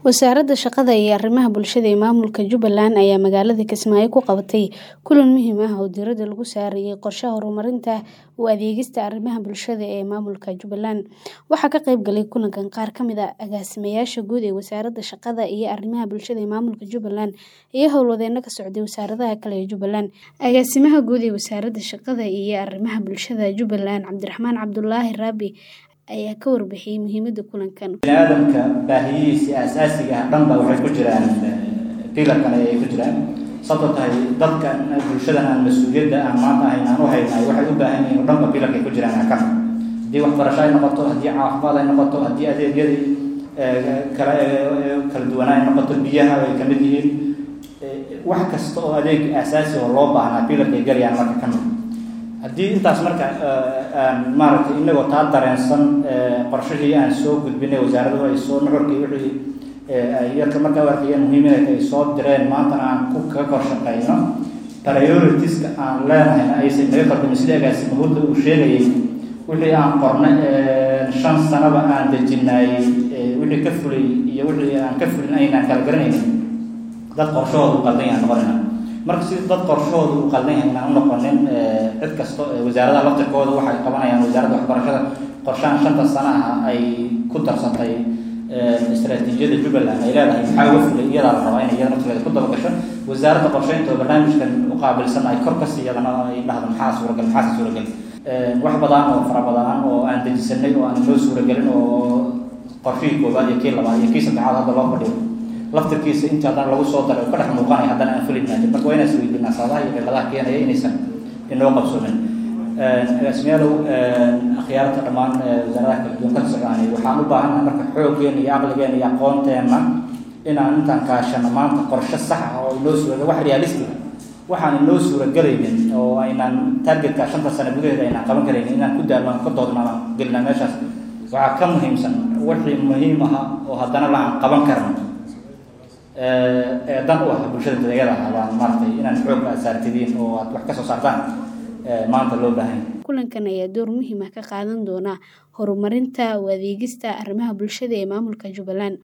Wasaaradda Shaqada iyo Arrimaha Bulshada ee Maamulka Jubbaland ayaa magaalada Kismaayo ku qabatay kulan muhiim ah oo diiradda lagu saarayay qorshaha horumarinta u adeegista arrimaha bulshada ee maamulka Jubbaland. Waxaa ka qayb galay kulankan qaar ka mid ah agaasimayaasha guud ee Wasaaradda Shaqada iyo Arrimaha Bulshada ee Maamulka Jubbaland iyo howlwadeenno ka socday wasaaradaha kale ee Jubbaland. Agaasimaha Guud ee Wasaaradda Shaqada iyo Arrimaha Bulshada Jubbaland, Cabdiraxmaan Cabdulaahi Raabi ayaa ka warbixiyay muhiimadda kulankan. bini'aadamka baahiyihiisa aasaasiga ah dhanba waxay ku jiraan pilarkan ayay ku jiraan sababtoo tahay dadka bulshadan aan mas-uuliyadda aan maanta ahayn aan u haynahay waxay u baahan yihiin oo dhanba pilarkay ku jiraan aa ka mid haddii waxbarasho ay noqoto haddii caafimaad ay noqoto haddii adeegyadii kala kala duwanaa ay noqoto biyaha ay ka mid yihiin wax kasta oo adeeg aasaasi oo loo baahnaa pilarkay galayaan marka ka mid haddii intaas marka aan maaragtay inagoo taa dareensan qorshihii aan soo gudbinay wasaaraduhu ay soo nuxurkii wixii ay yarka markaa u arkayeen muhiim inay ay soo direen maantana aan ku kaga kor shaqeyno prioritiska aan leenahayna aysan naga qaldamin sida agaasima hurda uu sheegayay wixii aan qornay shan sanaba aan dejinayay wixii ka fulay iyo wixii aan ka fulin aynaan kala garanaynin dad qorshahooda u qaldan yahaan noqonayna marka si dad qorshahooda u qaldan yahay inaan u noqonin cid kasta wasaaradaha laftirkooda waxay qabanayaan wasaaradda waxbarashada qorshahan shanta sana ah ay ku darsatay istaraatiijiyadda jubbaland ay leedahay maxaa uga fulay iyadaa la rabaa inay iyada naftigeeda ku dabagasho wasaaradda qorsheynta oo barnaamijkan u qaabilsan ay kor kasii iyadana ay dhahdo maxaa suuragal maxaase suuragal wax badan oo fara badan oo aan dejisanay oo aan noo suuragelin oo qorshihii koowaad iyo kii labaad iyo kii saddexaad hadda loo fadhiyo laftirkiisa inta haddana lagu soo daray oo ka dhex muuqanaya haddana aan fulin maayo marka waa inaan isweydiinaa sababaha iyo cilladaha keenaya inaysan inoo qabsoomin agaasimayaalow akhyaarta dhammaan wasaaradaha kala duwan ka socdaanay waxaan u baahannahay marka xooggeena iyo aqligeena iyo aqoonteenna inaan intaan kaashano maanta qorshe sax ah oo inoo suuragal wax realistic waxaan inoo suuragelaynin oo aynaan targetka shanta sano gudaheeda aynaan qaban karaynin inaan ku daalmaan ka doodnaan gelinaa meeshaas waxaa ka muhiimsan wixii muhiim aha oo haddana la aan qaban karno ee dan u ah bulshada dadeegyada abaan maaragtay inaan xoog asaartidiin oo aad wax ka soo saartaan maanta loo baahan kulankan ayaa door muhiim ah ka qaadan doona horumarinta u adeegista arrimaha bulshada ee maamulka Jubbaland